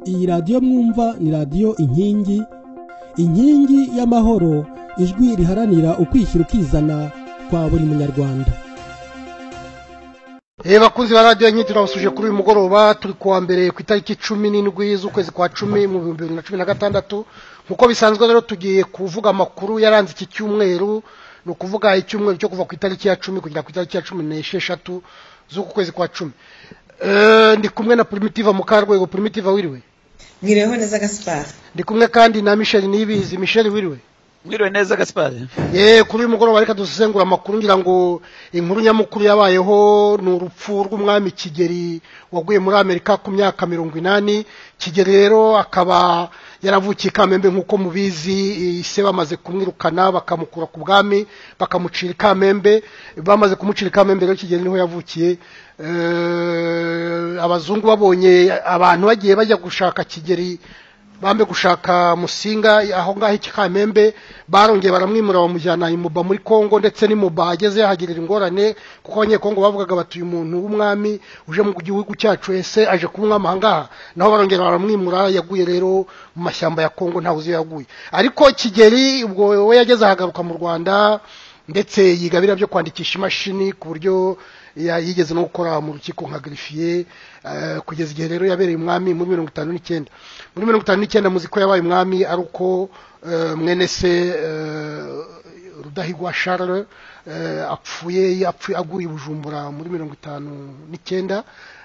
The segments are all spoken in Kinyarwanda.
iyi radiyo mwumva ni radiyo inkingi inkingi y'amahoro ijwi riharanira ukwishyira ukizana kwa buri munyarwanda reba bakunzi ba radiyo nyine turabasuje kuri uyu mugoroba turi kuwa mbere ku itariki cumi n'indwi z'ukwezi kwa cumi mu bihumbi bibiri na cumi na gatandatu nk'uko bisanzwe rero tugiye kuvuga amakuru yaranze iki cyumweru ni ukuvuga icyumweru cyo kuva ku itariki ya cumi kugera ku itariki ya cumi n'esheshatu z'uku kwezi kwa cumi Eh, ndi kumwe na primitiva mukarwego primitiva wiriwe mwiriweho neza gaspar ndi kumwe kandi na michel nibizi michel wiriwe mwiriwe neza gasipari ye kuri uyu mugoroba reka dusesengura amakuru ngira ngo inkuru nyamukuru yabayeho ni urupfu rw'umwami kigeri waguye muri amerika ku myaka mirongo inani kigeri rero akaba yaravukiye i kamembe nk'uko mubizi ise bamaze kumwirukana bakamukura ku bwami bakamucira i kamembe bamaze kumucira i kamembe rero kigeri niho yavukiye Eh, abazungu babonye abantu bagiye bajya gushaka kigeri bambe gushaka musinga aho ngaho iki kamembe barongeye baramwimura bamujyana imuba muri kongo ndetse n'imuba ageze yahagirira ingorane kuko abanyekongo bavugaga bati uyu muntu w'umwami uje mu gihugu cyacu ese aje kuba umwami aha ngaha naho barongera baramwimura yaguye rero mu mashyamba ya kongo ntawe uzi iyo yaguye ariko kigeri ubwo we yageze ahagaruka mu rwanda ndetse yiga biriya byo kwandikisha imashini ku buryo ya- yigeze no gukora mu rukiko nka garifiye eh, kugeza igihe rero yabereye umwami muri mirongo itanu n'icyenda muri mirongo itanu n'icyenda muzi ko yabaye umwami ari uko eh, mwene se eh, rudahigwa charles eh, apfuye yapfuye aguriye bujumbura muri mirongo itanu n'icyenda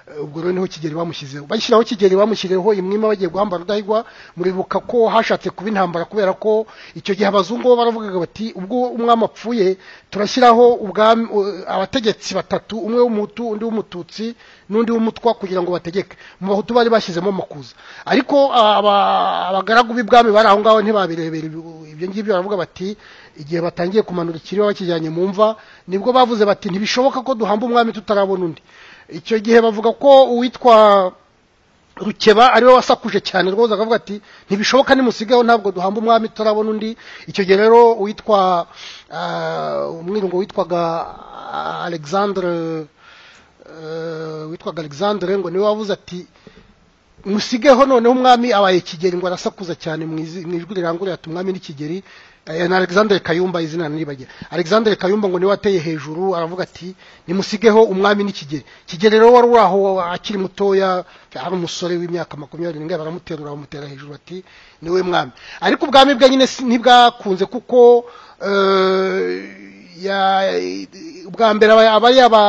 Eh, ubwo rero niho kigeri bamushyizeho bashyiraho kigeri bamushyiriyeho imwima bagiye guhamba rudahigwa muribuka ko hashatse kuba intambara kubera ko icyo gihe abazungu bo baravugaga bati ubwo umwami apfuye turashyiraho ubwami u- abategetsi batatu umwe w'umutu undi w'umututsi n'undi w'umutwa kugira ngo bategeke mu bahutu bari bashyizemo amakuza ariko aba- abagaragu b'ibwami bari aho ngaho ntibabirebera ibi- ibyo ngibyo baravuga bati igihe batangiye kumanura ikiriba bakijyanye mu mva nibwo bavuze bati ntibishoboka ko duhamba umwami tutarabona undi icyo gihe bavuga ko uwitwa rukeba ariwe wasakuje cyane rwose akavuga ati ntibishoboka nimusigaho ntabwo duhamba umwami turabona undi icyo gihe rero uwitwa ah, umwirungu witwaga ah, alexandre eh, witwaga alexandre ngo niwe wavuze ati musigeho noneho umwami abaye kigeri ngo arasakuza cyane mu izi- mu ijwi riranguruye ati umwami ni kigeri Eh, na alexandre kayumba izina niribagera alexandre kayumba ngo niwe wateye hejuru aravuga ati nimusigeho umwami ni kigeri kigeri rero wari uri aho akiri mutoya ari umusore w'imyaka makumyabiri n'ingahe baramuterura bamutera hejuru bati niwe mwami ariko ubwami bwe nyine si- ntibwakunze kuko eh, ya ubwa mbere aba- aba yaba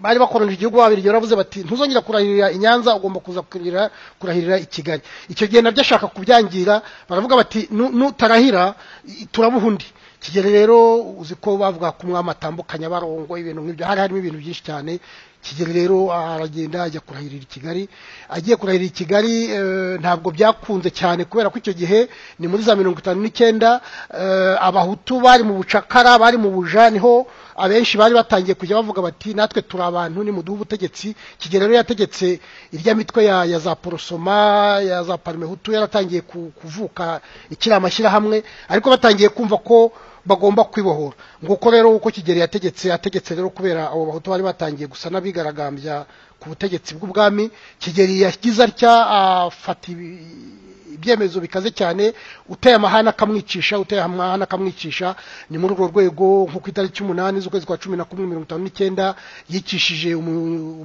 bari bakoronje igihugu babiri baravuze bati ntuzongera kurahirira i nyanza ugomba kuza kurahirira kurahirira i kigali icyo gihe nabyo ashaka kubyangira baravuga bati "Nu- nutarahira i- turabuha undi kigeli rero uzi ko bavuga ko umwami atambukanya barongo ibintu nk'ibyo hari harimo ibintu byinshi cyane kigeli rero aragenda ajya kurahirira i kigali agiye kurahirira i kigali eh, ntabwo byakunze cyane kubera ko icyo gihe ni muri za mirongo itanu n'icyenda eh, abahutu bari mu bucakara bari mu buja niho abenshi bari batangiye kujya bavuga bati natwe turi abantu nimuduhe ubutegetsi kigeli rero yategetse irya mitwe ya, ya za porosoma ya za parmehutu yaratangiye ku- kuvuka ikiri amashyirahamwe ariko batangiye kumva ko bagomba kwibohora nguko rero uko kigeli yategetse yategetse rero kubera abo bahutu bari batangiye gusa n'abigaragambya ku butegetsi bw'ubwami kigeli yagize atya afata ibi- ibyemezo bikaze cyane uteye amahane akamwicisha uteye amahane akamwicisha ni muri urwo rwego nko ku itariki umunani z'ukwezi kwa cumi na kumwe mirongo itanu n'icyenda yicishije umu-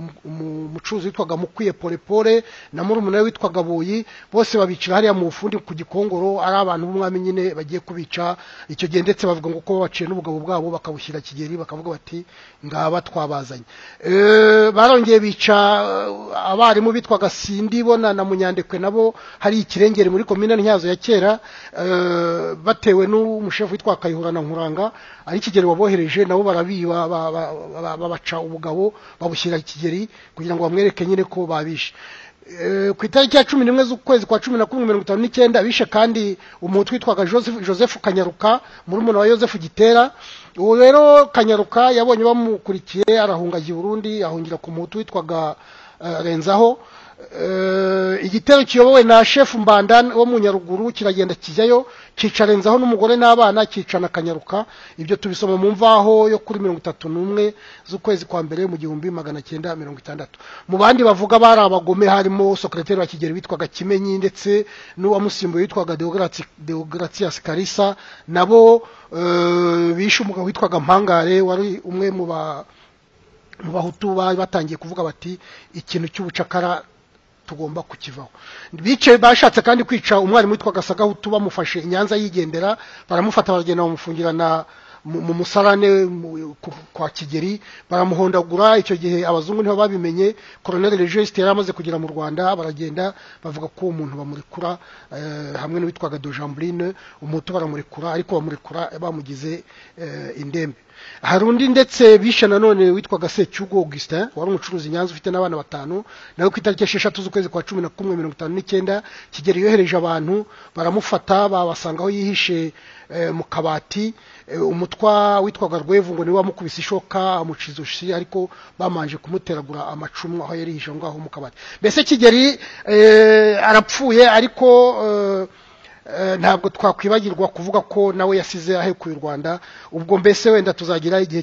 umu- umu- umucuruzi witwaga mukwiye polepole na murumuna we witwaga buyi bose babicira hariya mu bufundi ku gikongoro ari abantu b'umwami nyine bagiye kubica icyo gihe ndetse bavuga ngo ko babaciye n'ubugabo bwabo bakabushyira kigeri bakavuga bati ngaba twabazanye Eh, barongeye bica eh, abarimu bitwaga sindibona na munyandekwe nabo hari ikirengeri muri komine ntyazo ya kera eh, batewe n'umushefu witwa kayihura na nkuranga ari kigeri wabohereje nabo barabiba ba- ba- ba- babaca ubugabo babushyira kigeri kugira ngo bamwereke nyine ko babishe Eh, ku itariki ya cumi n'imwe z'ukwezi kwa cumi na kumwe mirongo itanu n'icyenda bishe kandi umuhutu witwaga joseph joseph kanyaruka murumuna wa joseph gitera uwo rero kanyaruka yabonye bamukurikiye arahunga ajya i burundi ahungira ku muhutu witwaga eh, renzaho Eh, igitero kiyobowe na shefu mbandani wo mu nyaruguru kiragenda kijyayo cyicarenzaho n'umugore n'abana cyicana akanyaruka ibyo tubisoma mu mvaho yo kuri mirongo itatu n'umwe z'ukwezi kwa mbere mu gihumbi magana cyenda mirongo itandatu mu bandi bavuga bari abagome harimo sokereteri wa kigeri witwaga kimenyi ndetse n'uwamusimbuye witwaga deogaratias karisa nabo eh, bishe umugabo witwaga mpangare wari umwe mu ba mu bahutu bari batangiye kuvuga bati ikintu cy'ubucakara tugomba kukivaho bicaye bashatse kandi kwica umwarimu witwaga sagahutu bamufashe i nyanza yigendera baramufata baragenda bamufungirana mu mu musarane mu- ku- kwa kigeri baramuhondagura icyo gihe abazungu niho babimenye koroneli registe yari amaze kugera mu rwanda baragenda bavuga ko uwo muntu bamurekura eh, hamwe n'uwitwaga dojamburine umutu baramurekura ariko bamurekura bamugize eh, indembe hari undi ndetse bishe nanone witwaga secyugo augustin wari umucuruzi i nyanza ufite n'abana batanu nawe ku itariki esheshatu z'ukwezi kwa cumi na kumwe mirongo itanu n'icyenda kigeri yohereje abantu baramufata babasanga aho yihishe eh, mu kabati eh, umutwa witwaga rwevu ngo niwe wamukubise ishoka amuciza ushi ariko bamanje kumuteragura amacumu aho yari yihishe aho ngaho mu kabati mbese kigeri eh, arapfuye ariko eh, Eh, ntabwo twakwibagirwa kuvuga ko nawe yasize ahekuye u rwanda ubwo mbese wenda tuzagira igihe